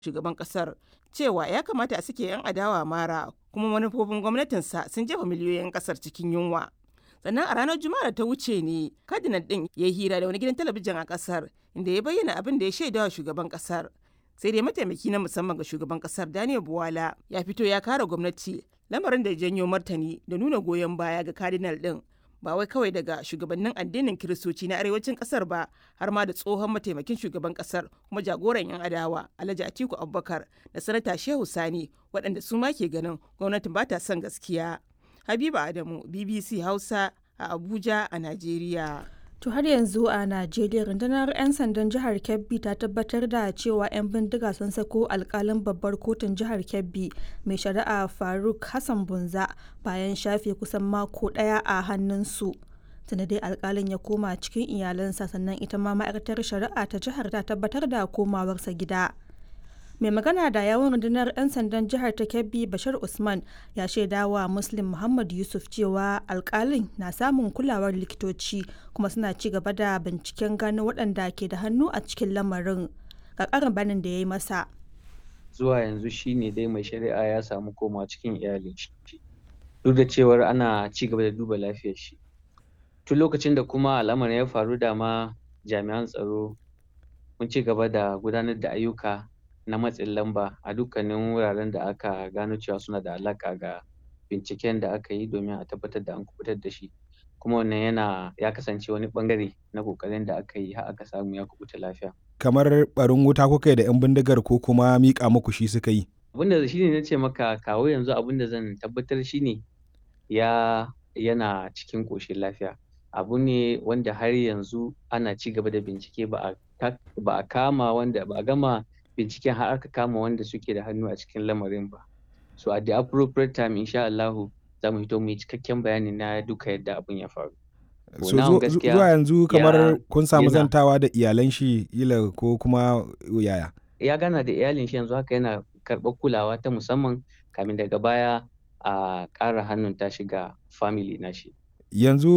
shugaban kasar cewa ya kamata a sake 'yan adawa mara kuma manufofin gwamnatinsa sun jefa miliyoyin kasar cikin yunwa. sannan a ranar juma'a da ta wuce ne cardinal din ya yi hira da wani gidan talabijin a kasar inda ya bayyana abin da ya shaidawa shugaban kasar sai dai mataimaki na musamman ga shugaban kasar daniel buwala ya fito ya kare gwamnati lamarin da ya janyo martani da nuna goyon baya ga cardinal din ba wai kawai daga shugabannin addinin kiristoci na arewacin kasar ba har ma da tsohon mataimakin shugaban kasar kuma jagoran yan adawa alhaji atiku abubakar da sanata shehu sani waɗanda su ma ke ganin gwamnatin ba ta son gaskiya habiba adamu bbc hausa a abuja a najeriya To har yanzu a Najeriya rundunar 'yan sandan jihar Kebbi ta tabbatar da cewa 'yan bindiga sun sako alkalin babbar kotun jihar Kebbi mai shari'a Faruk Hassan Bunza bayan shafe kusan mako ɗaya a hannunsu. Tunda dai alkalin ya koma cikin iyalansa sannan ita ma ma'aikatar shari'a ta jihar ta tabbatar da komawarsa gida. mai magana da yawon rundunar 'yan sandan jihar ta kebbi bashir usman ya shaida wa muslim muhammad yusuf cewa alkalin na samun kulawar likitoci kuma suna ci gaba da binciken gano waɗanda ke da hannu a cikin lamarin ga ƙarin banin da ya yi masa zuwa yanzu shine dai mai shari'a ya samu koma cikin iyalin shi duk da cewar ana ci gaba da duba lafiyar shi tun lokacin da kuma al'amarin ya faru da ma jami'an tsaro mun ci gaba da gudanar da ayyuka na matsin lamba a dukkanin wuraren da aka gano cewa suna da alaƙa ga binciken da aka yi domin a tabbatar da an kubutar da shi kuma wannan yana ya kasance wani bangare na kokarin da aka yi har aka samu ya kubuta lafiya kamar barin wuta kuka yi da yan bindigar ko kuma miƙa muku shi suka yi abinda shine na ce maka kawo yanzu abinda zan tabbatar shine ya yana cikin ƙoshin lafiya abu ne wanda har yanzu ana ci gaba da bincike ba a kama wanda ba a gama binciken har aka kama wanda suke da hannu a cikin lamarin ba so at the appropriate time insha Allah za mu hito mu yi cikakken bayani na duka yadda abun ya faru so zuwa yanzu kamar kun samu zantawa da iyalan shi ila ko kuma yaya ya gana da iyalin shi yanzu haka yana karɓar kulawa ta musamman kamin daga baya a ƙara hannun ta shiga family na shi yanzu